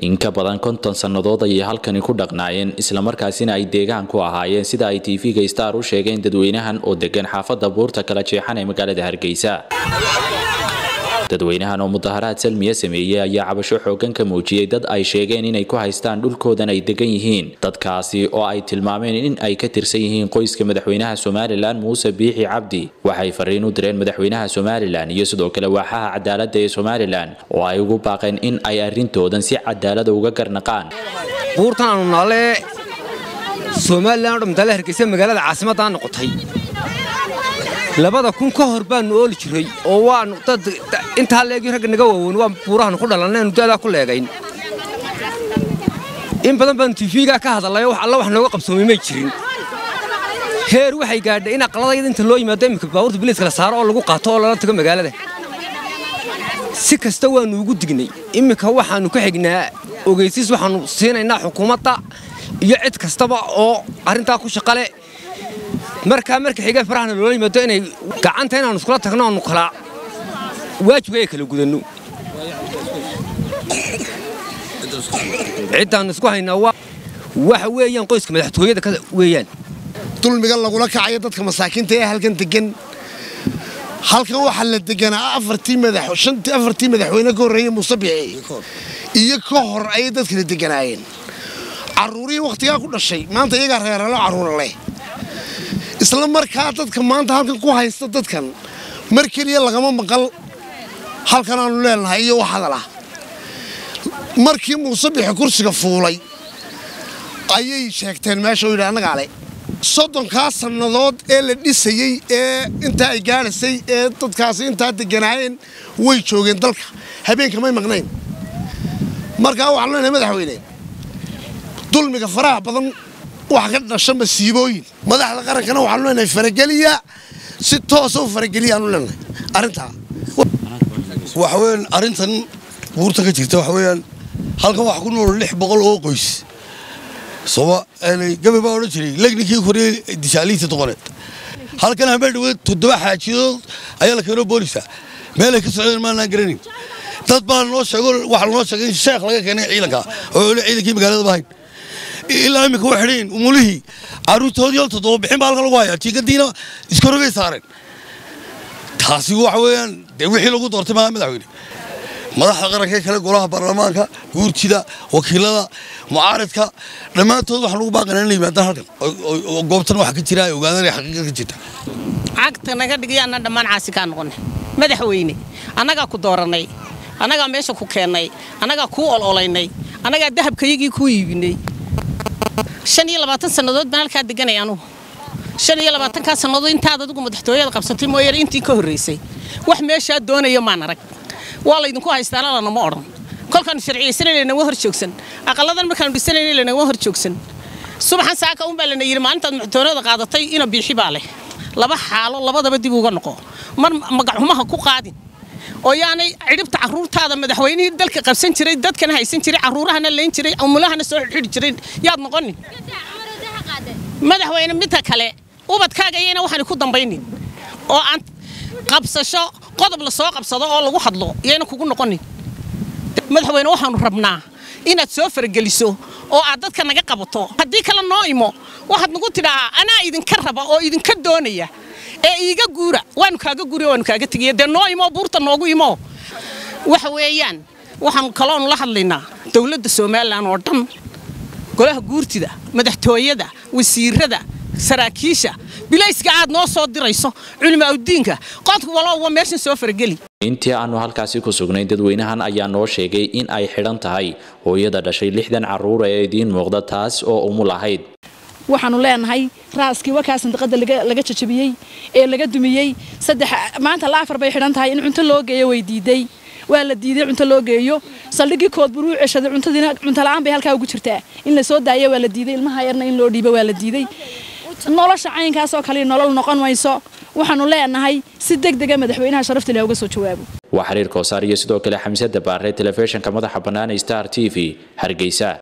in ka badan konton sannadood ayay halkani ku dhaqnaayeen islamarkaasina ay deegaan ku ahaayeen sida ay tv-ga star u sheegeen dadweynahan oo degan xaafadda buurta kala jeexan ee magaalada hargeysa dadweynahan oo mudaharaad salmiya sameeyey ayaa cabasho xoogan ka muujiyey dad ay sheegeen inay ku haystaan dhulkoodan ay degan yihiin dadkaasi oo ay tilmaameen in ay ka tirsan yihiin qoyska madaxweynaha somalilan muuse biixi cabdi waxay fariin u direen madaxweynaha somalilan iyo sidoo kale waaxaha cadaaladda ee somalilan oo ay ugu baaqeen in ay arrintoodan si cadaalada uga garnaqaan buurtan aanu naale somalilan o dhamtaale hargeysa magaalada caasimaddaa noqotay labada kun ka hor baanu ooli jiray oo waanu dad intaa leegii ragga naga waaweyn waa buurahaanu ku dhalanaynu daadaa ku leegayn in badan baanu tifigaa ka hadallayoo wax alla wax nooga qabsoomay may jirin heer waxay gaadhay in aqladayada inta loo yimaado iminka baabuurta biliiska la saaro oo lagu qaato oo lala tago magaalada si kasta waannu ugu dignay imminka waxaannu ka xignaa ogeysiis waxaannu siinaynaa xukuumadda iyo cid kastaba oo arrintaa ku shaqale markaa marka xiga farahana loola yimaado inay gacanta inaannu iskula tagno aanu kala waajibka ay kala gudanno ciddaannu isku haynaa waxa weeyaan qoyska madaxtooyada weeyaan dulmigan lagula kacayo dadka masaakiinta ee halkan degan halkan waxaa la deganaa afartii madaxweyne ka horreeye muuse bici iyo ka hor ayay dadkala deganaayeen carruurihii wakhtigaa ku dhashay maanta iyagaa reeralo carruura leh isla markaa dadka maanta halkan ku haysta dadkan mar keliya lagama maqal halkan aanu leenahay iyo wax hadalah markii muuse bixi kursiga fuulay ayay sheegteen meesha u yidhi annagaa le soddonkaa sannadood ee la dhisayey ee intaa ay gaadhaysay ee dadkaasi intaa deganaayeen way joogeen dalka habeenka may maqnayn markaa waxaanu leenahay madaxweyne dulmiga faraha badan wax ka dhasha masiibooyin madaxda qarankana waxaanu leenahay farageliya si toosa u farageliyaanu leenahay arrintaa waxaweyaan arrintan buurta ka jirta waxa weeyaan halkan waxa ku nool lix boqol oo qoys sooma gabi baa odhan jiray legninkii koriyey dishaaliinta doqoneed halkan habeen dhaweed toddoba xaajidood ayaa la keeno boolisa meelay ka socdeen maanaan garanayn dad baa noo sheego waxaa lanoo sheegay in sheekh laga keenay ciidanka oo ole ciidankii magaalada bahayn ilaa iminka way xidhayin umulihii carruurtoodii oo toddoba bixin baa halkan lagu hayaa jiigadiina iskorogay saareen taasi waxa weeyaan dee wixii lagu doortay maaha madaxweyne madaxda qarankee kale golaha baarlamaanka guurtida wakiilada mucaaridka dhammaantood waxaan ugu baaqana inay yimaadaan halkan oo goobtan waxa ka jira ay ogaadaan inay xaqiiqa ka jirta cagta naga dhigayaana dhammaan caasi kaa noqonay madaxweyne annagaa ku doorannay annagaa meesha ku keennay annagaa kuu ololaynay annagaa dahabkayagii kuu iibinay shan iyo labaatan sannadood baan halkaa deganay anugu shan iyo labaatankaa sannadood intaad adigu madaxtooyada qabsatay mooyane intii ka horraysay wax meeshaa doonayo maan arag waa laydinku haystaana lanama odhan kolkaanu sharciyaysanayna lanaga hor joogsan aqalladan markaanu dhisanayna lanaga hor joogsan subaxan saaka unbaa lana yidhi maalintaad madaxtooyada qaadatay ina biixi baa leh laba xaalo labadaba dib uga noqo mar magacxumaha ku qaadin oo yaanay cidhibta carruurtaada madaxweynihii dalka qabsan jiray dadkana haysan jiray carruurahana layn jiray umulahana soo xidhxidhi jiray yaad noqonin madaxweyne midka kale ubadkaaga iyana waxaan ku dambaynin oo aan qabsasho qodob la soo qabsado oo lagu hadlo iyayna kugu noqonin madaxweyne waxaanu rabnaa inaad soo farageliso oo aad dadka naga qabato haddii kale noo imo waxaad nagu tidhaahaa anaa idinka raba oo idinka doonaya ee iiga guura waanu kaaga guuriy waanu kaaga tegiya dee noo imo buurta noogu imo waxa weeyaan waxaanu kaloonu la hadlaynaa dowladda somalilan oo dhan golaha guurtida madaxtooyada wasiirada saraakiisha bilayska aad noo soo dirayso culimaaudiinka qodka walowba meeshan soo farageli intii aanu halkaasi ku sugnay dadweynahan ayaa noo sheegay in ay xidhan tahay hooyada dhashay lixdan carruura ee idiin muuqda taas oo umul ahayd waxaanu leenahay raaskii wakaa sandiqada laga jajabiyey ee laga dumiyey saddex maanta la afar bay xidhan tahay in cunto loo geeyo way diiday waa la diiday cunto loo geeyo saldhigii kood buu u ceshaday cuntadiina cunto la'aan bay halkaa ugu jirtaa in la soo daayo waa la diiday ilmaha yarna in loo dhiibo waa la diiday nolosha caynkaasoo kale nolol noqon mayso waxaanu leenahay si deg dega madaxweynaha sharafta leh uga soo jawaabo waa xiriir koosaar iyo sidoo kale xamse dabaare telefishinka madaxa bannaan star t v hargeysa